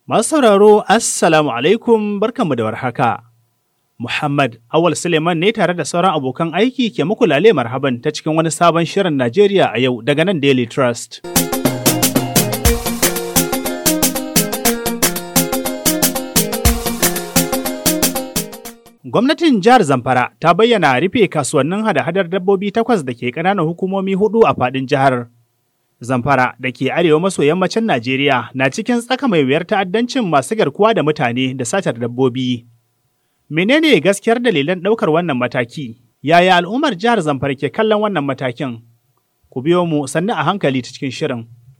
Masu sauraro, Assalamu alaikum barkanmu da warhaka. Muhammad Awal Suleiman ne tare da sauran abokan aiki ke muku lale marhaban ta cikin wani sabon shirin Najeriya a yau daga nan Daily Trust. Gwamnatin jihar Zamfara ta bayyana rufe kasuwannin hada-hadar dabbobi takwas da ke ƙananan hukumomi hudu a faɗin jihar. Zamfara da ke arewa maso yammacin Najeriya na cikin tsaka mai wuyar ta'addancin masu garkuwa da mutane da satar dabbobi. Menene gaskiyar dalilan ɗaukar wannan mataki? Yaya al'ummar jihar Zamfara ke kallon wannan matakin? Ku biyo mu sannu a hankali ta cikin shirin.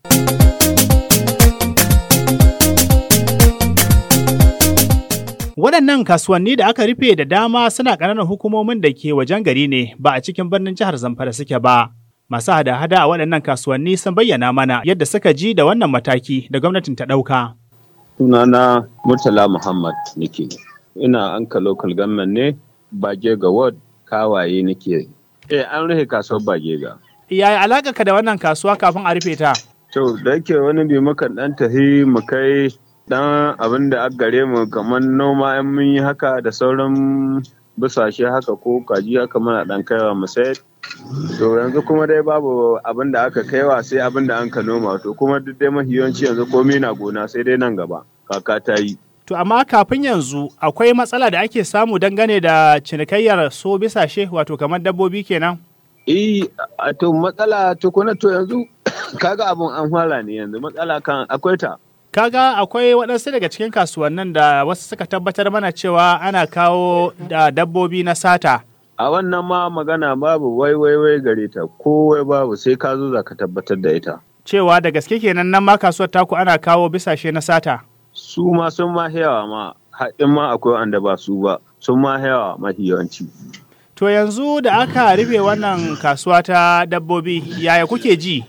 Waɗannan kasuwanni da aka rufe da dama suna ƙananan hukumomin da ke wajen gari ne ba a cikin birnin jihar Zamfara suke ba. Masu hada-hada a waɗannan kasuwanni sun bayyana mana yadda suka ji da wannan mataki da gwamnatin ta ɗauka. Sunana Murtala Muhammad nake. Ina anka local government ne Bagega Ward kawaye nake. Eh an rufe kasuwar Bagega. Yaya alaƙa ka da wannan kasuwa kafin a rufe ta? To da yake wani bi muka ɗan tahi mu kai dan abin da aka gare mu kamar noma in mun yi haka da sauran busashe haka ko kaji haka muna dan kaiwa mu sayar to yanzu kuma dai babu abin da aka kaiwa sai abin da an ka noma to kuma duk dai mahiyanci yanzu komai na gona sai dai nan gaba kaka ta yi To amma kafin yanzu akwai matsala da ake samu dangane da cinikayyar so bisashe wato kamar dabbobi kenan? Eh, to matsala tukuna to yanzu kaga abun an fara ne yanzu matsala kan akwai ta. Kaga akwai waɗansu daga cikin kasuwannin da wasu suka tabbatar mana cewa ana kawo da dabbobi na sata. A wannan ma magana babu wai wai wai gare ta ko wai babu sai ka zo za ka tabbatar da ita. Cewa da gaske kenan nan ma kasuwar taku ana kawo bisashe na sata. Su ma sun ma yawa ma haɗin ma akwai wanda ba su ba sun ma yawa mafi yawanci. To yanzu da aka rufe wannan kasuwa ta dabbobi yaya kuke ji?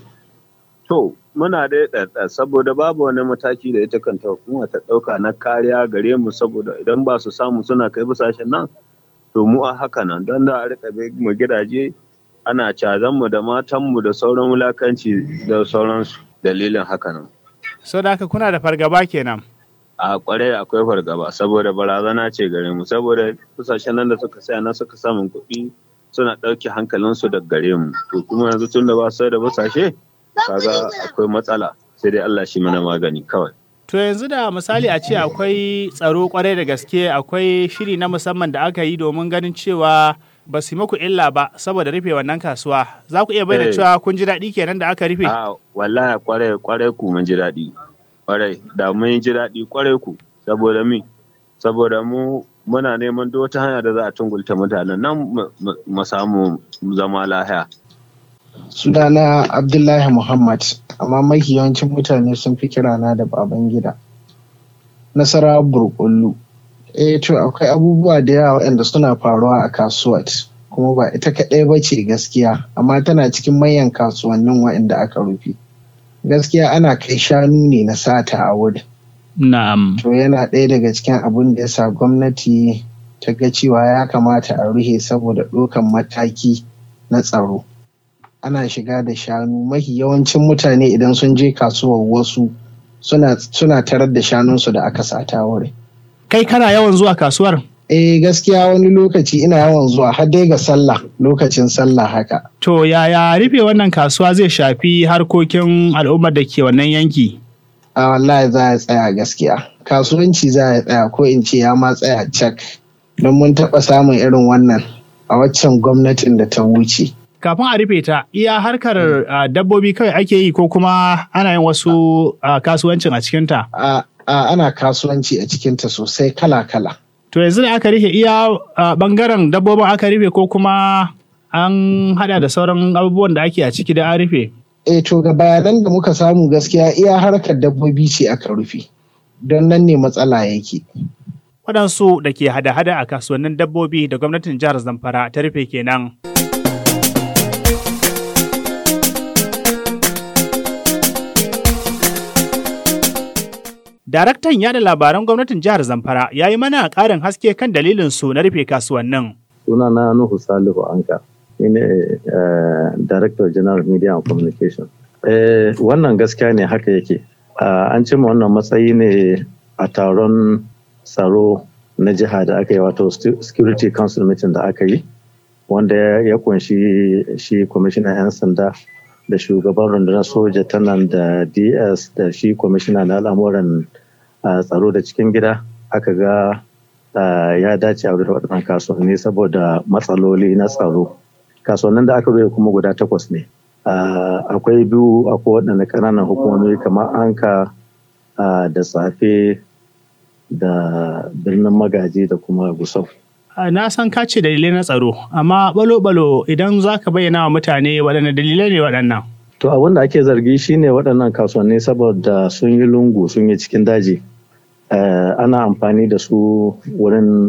To muna da ɗaɗɗa saboda babu wani mataki da ita kanta hukuma ta ɗauka na kariya gare mu saboda idan ba su samu suna kai bisashen nan to mu a haka nan don da a rika mu gidaje ana cazan mu da matan mu da sauran wulakanci da sauransu dalilin haka nan. So da haka kuna da fargaba kenan. A kwarai akwai fargaba saboda barazana ce gare mu saboda bisashen nan da suka saya na suka samun kuɗi suna ɗauke hankalinsu da gare mu to kuma yanzu tun da ba su da bisashe kaga akwai matsala sai dai Allah shi mana magani kawai. To yanzu da misali a ce akwai tsaro kwarai da gaske akwai shiri na musamman da aka yi domin ganin cewa ba su muku illa ba saboda rufe wannan kasuwa za ku iya bayyana cewa kun ji daɗi kenan da aka rufe. A wallahi kwarai kwarai ku mun ji daɗi kwarai da mun ji daɗi kwarai ku saboda mi saboda mu muna neman duk wata hanya da za a tungulta mutanen nan mu samu zama lahiya. sunana abdullahi muhammad amma mafi yawancin mutane sun fi kirana da baban gida nasara burkullu eh to akwai abubuwa da yawa waɗanda suna faruwa a kasuwar kuma ba ita kaɗai ba ce gaskiya amma tana cikin manyan kasuwannin waɗanda aka rufe gaskiya ana kai shanu ne na sata a wurin na'am to yana ɗaya daga cikin abin da ya sa gwamnati ta ga cewa ya kamata a rufe saboda ɗaukan mataki na tsaro ana shiga da shanu mafi yawancin mutane idan sun je kasuwar wasu suna, suna tarar da shanunsu da aka sata wuri. Kai kana yawan zuwa kasuwar? Eh gaskiya wani lokaci ina yawan zuwa har dai ga sallah lokacin sallah haka. To yaya rufe wannan kasuwa zai shafi harkokin al'ummar da ke wannan yanki? A wallahi za a tsaya gaskiya. Kasuwanci za a tsaya ko in ce ya ma tsaya cak. Don mun taɓa samun irin wannan a waccan gwamnatin da ta wuce. kafin a rufe ta iya harkar uh, dabbobi kawai ake yi ko kuma ana yin wasu uh, kasuwancin a cikinta? Uh, ana kasuwanci a cikinta sosai kala-kala. To yanzu da aka rufe iya bangaren dabbobin aka rufe ko kuma an hada da sauran abubuwan da ake a ciki da an rufe? Eh to ga bayanan da muka samu gaskiya iya harkar dabbobi ce aka rufe. Don nan ne matsala yake. Waɗansu da ke hada-hada a kasuwannin dabbobi da gwamnatin jihar Zamfara ta rufe kenan. Daraktan yada labaran gwamnatin jihar Zamfara ya yi mana ƙarin haske kan dalilin su na rufe kasuwannin. Suna na Nuhu Salihu Anka, ni ne Director General Media and Communication. Wannan gaskiya ne haka yake. An cimma wannan matsayi ne a taron tsaro na jiha da aka yi wato security council meeting da aka yi wanda ya kunshi shi kwamishinan 'yan sanda da shugaban rundunar soja ta nan da ds da shi kwamishina na al'amuran tsaro da cikin gida aka ga ya dace a rufe waɗannan kasuwanni saboda matsaloli na tsaro kasuwannin da aka rufe kuma guda takwas ne akwai biyu akwai waɗanda ƙananan hukumomi kamar anka da tsafe da birnin magaji da kuma gusau na san ka ce dalilai na tsaro amma balo-balo idan za ka bayyana wa mutane waɗanne dalilai ne waɗannan to abin da ake zargi shine waɗannan kasuwanni saboda sun yi lungu sun yi cikin daji ana amfani da su wurin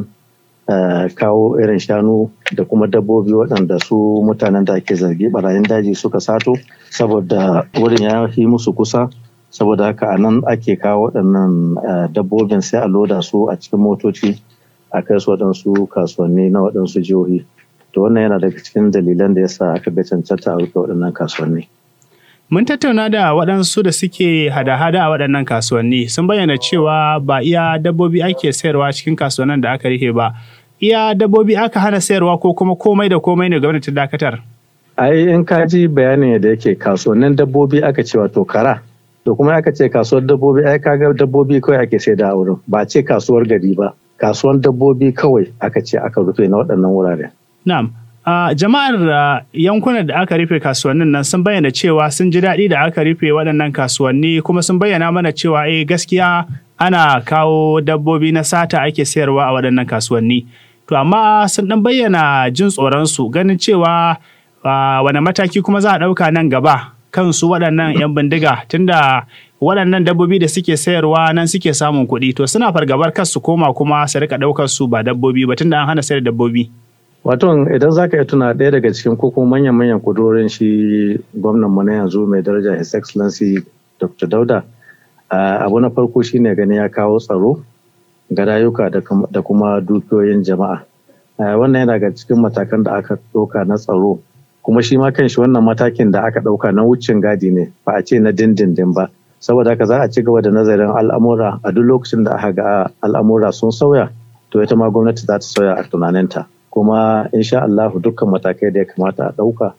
kawo irin shanu da kuma dabbobi waɗanda su mutanen da ake zargi barayin daji suka sato saboda wurin ya yi musu kusa saboda haka a nan ake kawo waɗannan dabbobin sai a loda su a cikin motoci a kai su waɗansu kasuwanni na waɗansu jihohi to wannan yana daga cikin dalilan da yasa aka ga cancanta a rufe waɗannan kasuwanni Mun tattauna da waɗansu da suke hada-hada a waɗannan kasuwanni sun bayyana cewa ba iya dabbobi ake sayarwa cikin kasuwannin da aka rufe ba. Iya dabbobi aka hana sayarwa ko kuma komai da komai ne gwamnati dakatar. Ai in ka ji bayanin da yake kasuwannin dabbobi aka ce wato kara. To kuma aka ce kasuwar dabbobi ai kaga dabbobi kawai ake sai da wurin ba ce kasuwar gari ba. Kasuwar dabbobi kawai aka ce aka rufe na waɗannan wurare. Na'am. Uh, jama'ar uh, yankunan da aka rufe kasuwannin nan sun bayyana cewa sun ji daɗi da aka rufe waɗannan kasuwanni kuma sun bayyana mana cewa eh gaskiya ana kawo dabbobi na sata ake sayarwa a waɗannan kasuwanni. To amma sun ɗan bayyana jin tsoronsu ganin cewa uh, wane mataki kuma za a ɗauka nan gaba kansu waɗannan 'yan bindiga tunda waɗannan dabbobi da suke sayarwa nan suke samun kuɗi to suna fargabar kar su koma kuma su rika ɗaukar su ba dabbobi ba tunda an hana sayar dabbobi. Wato idan za ka iya tuna ɗaya daga cikin koko manyan-manyan kudurorin shi gwamnan mu na yanzu mai daraja His Excellency Dr. Dauda abu na farko shine gani ya kawo tsaro ga rayuka da kuma dukiyoyin jama'a. Wannan yana ga cikin matakan da aka ɗauka na tsaro kuma shi ma kanshi wannan matakin da aka ɗauka na wucin gadi ne ba a ce na dindindin ba. Saboda haka za a ci gaba da nazarin al'amura a duk lokacin da aka ga al'amura sun sauya to ita ma gwamnati za ta sauya a tunaninta. kuma insha Allah dukkan matakai da ya kamata a ɗauka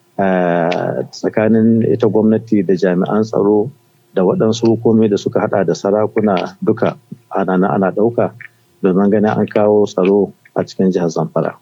tsakanin ita gwamnati da jami'an tsaro da waɗansu hukumi da suka hada da sarakuna duka ana ana ɗauka domin ganin an kawo tsaro a cikin jihar Zamfara.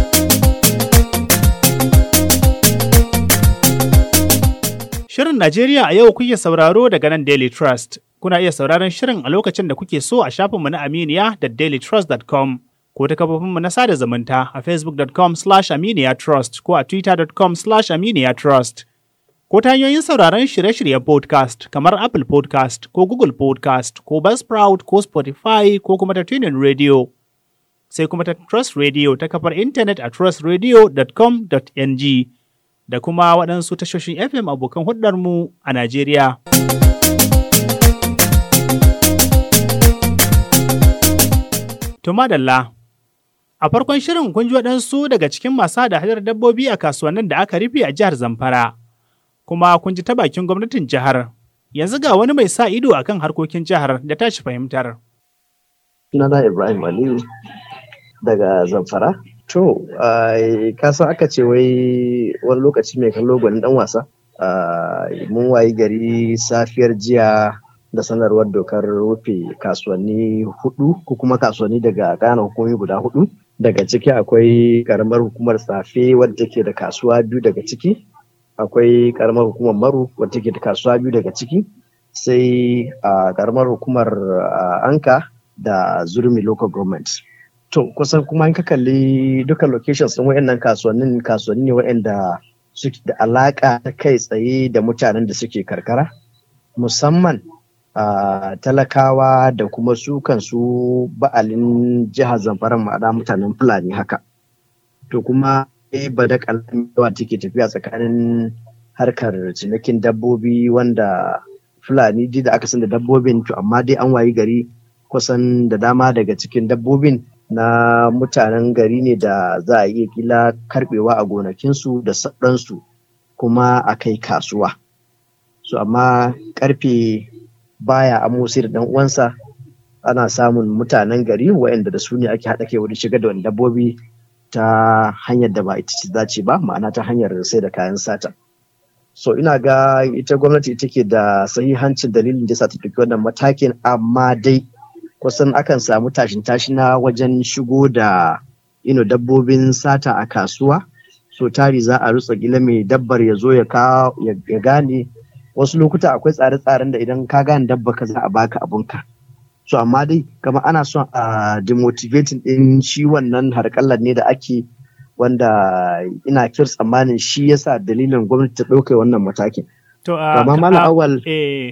Shirin Najeriya a yau kuke sauraro daga nan Daily Trust. Kuna iya sauraron shirin a lokacin da kuke so a shafinmu na Aminiya da dailytrust.com. ko ta kafofinmu na sada zumunta a facebook.com slash aminiyatrust ko a twitter.com slash aminiyatrust ko ta hanyoyin sauraron shirye-shiryen podcast kamar Apple podcast ko Google podcast ko Buzzsprout ko Spotify ko kuma ta tunin radio. Sai kuma ta Trust Radio ta kafar intanet a trustradio.com.ng da kuma waɗansu tashoshin FM abokan hudarmu a Najeriya. To madalla. A farkon shirin kun ji waɗansu daga cikin masu hada hadar dabbobi a kasuwannin da aka rufe a jihar Zamfara, kuma kun ji ta bakin gwamnatin jihar. Yanzu ga wani mai sa ido akan harkokin jihar da tashi fahimtar. Sunana Ibrahim Aliyu daga Zamfara. To, kasan aka ce wai wani lokaci mai kallo gwanin ɗan wasa. Mun wayi gari safiyar jiya da sanarwar dokar rufe kasuwanni hudu ko kuma kasuwanni daga ƙananan hukumomi guda hudu daga ciki akwai karamar hukumar safe wadda take da kasuwa biyu daga ciki akwai karamar hukumar maru wadda take da kasuwa biyu daga ciki sai a karamar hukumar anka da zurmi local government to kusan kuma in ka kalli duka locations din wayannan kasuwannin kasuwanni ne wayanda suke da alaka ta kai tsaye da mutanen da suke karkara musamman Uh, talakawa da kuma su kansu ba'alin jihar zamfara ma'ana mutanen fulani haka to kuma ba da yawa take tafiya tsakanin harkar cinikin dabbobi wanda fulani ji da aka san da dabbobin to amma dai an wayi gari kusan da dama daga cikin dabbobin na mutanen gari ne da za a iya kila karbewa a gonakinsu da saɗansu kuma a kai kasuwa so amma karfe baya amo sai da dan uwansa ana samun mutanen gari waɗanda da su ne ake haɗa kai wurin shiga da wani dabbobi ta hanyar da ba ita ce dace ba ma'ana ta hanyar sai da kayan sata so ina ga ita gwamnati ita ke da sahihancin dalilin da sa ta ɗauki wannan matakin amma dai kusan akan samu tashin tashina wajen shigo da ino dabbobin sata a kasuwa so tari za a rutsa gila mai dabbar ya zo ya gane wasu lokuta akwai tsare-tsaren da idan ka gane dabba ka za a baka abunka so amma dai kamar ana son a demotivating din shi wannan harkallar ne da ake wanda ina kir tsammanin shi yasa dalilin gwamnati ta ɗauka wannan matakin To, amma malam awal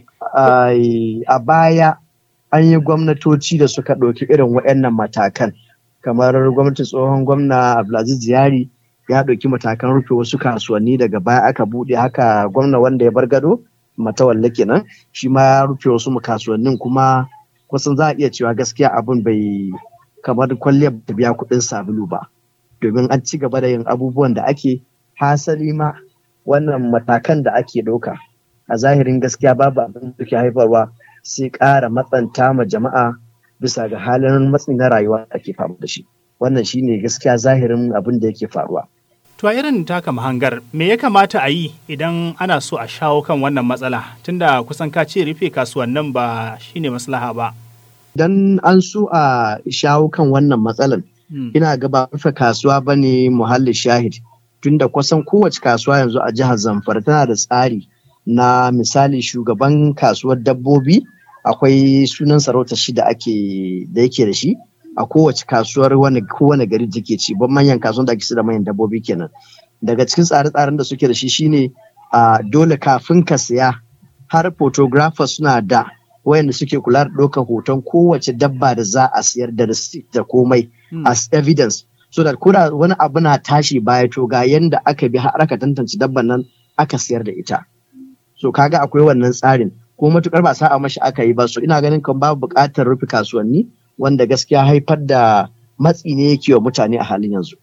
a baya an yi gwamnatoci da suka ɗauki irin waɗannan matakan kamar gwamnatin tsohon gwamna abdulaziz yari ya ɗauki matakan rufe wasu kasuwanni daga baya aka buɗe haka gwamna wanda ya bar gado matawalle kenan shi ma ya rufe wasu kasuwannin kuma kusan za a iya cewa gaskiya abin bai kamar kwalliyar ta biya kuɗin sabulu ba domin an ci gaba da yin abubuwan da ake hasali ma wannan matakan da ake ɗauka a zahirin gaskiya babu abin da ke haifarwa sai ƙara matsanta ma jama'a bisa ga halin matsi na rayuwa da ake fama da shi wannan shine gaskiya zahirin abin da yake faruwa To a irin taka mahangar me ya kamata a yi idan ana so a shawo kan wannan matsala tunda kusan ka ce rufe kasuwannin ba shine maslaha ba. Idan an so a shawo kan wannan matsalan ina ga ba rufe kasuwa ba ne muhalli shahid tunda kusan kowace kasuwa yanzu a jihar Zamfara tana da tsari na misali shugaban kasuwar dabbobi akwai sunan sarauta shi da ake da yake da shi a kowace kasuwar wani kowane gari da ke ci ban manyan kasuwan da ake da manyan dabbobi kenan daga cikin tsare-tsaren da suke da shi shine a dole kafin ka siya har photographers suna da wayanda suke kula da ɗaukar hoton kowace dabba da za a siyar da receipt da komai as evidence so that koda wani abu na tashi baya to ga yanda aka bi har aka tantance dabban nan aka siyar da ita so kaga akwai wannan tsarin ko matukar ba sa'a mashi aka yi ba so ina ganin kan babu buƙatar rufe kasuwanni wanda gaskiya haifar da matsi ne yake wa mutane a halin yanzu.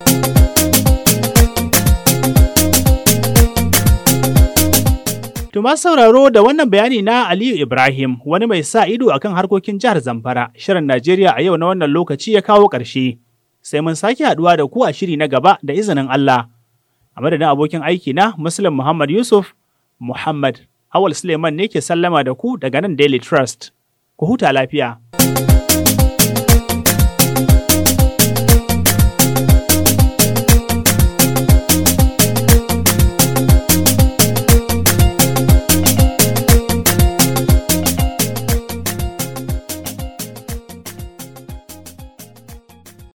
Tuma sauraro da wannan bayani na Aliyu Ibrahim wani mai sa ido akan harkokin jihar Zamfara shirin Najeriya a yau na wannan lokaci ya kawo ƙarshe. Sai mun sake haɗuwa da ku a shiri na gaba da izinin Allah. A madadin abokin aiki na Muslim Muhammad Yusuf Muhammad Awal Suleiman ne ke sallama da ku daga nan Daily Trust. Ku huta lafiya.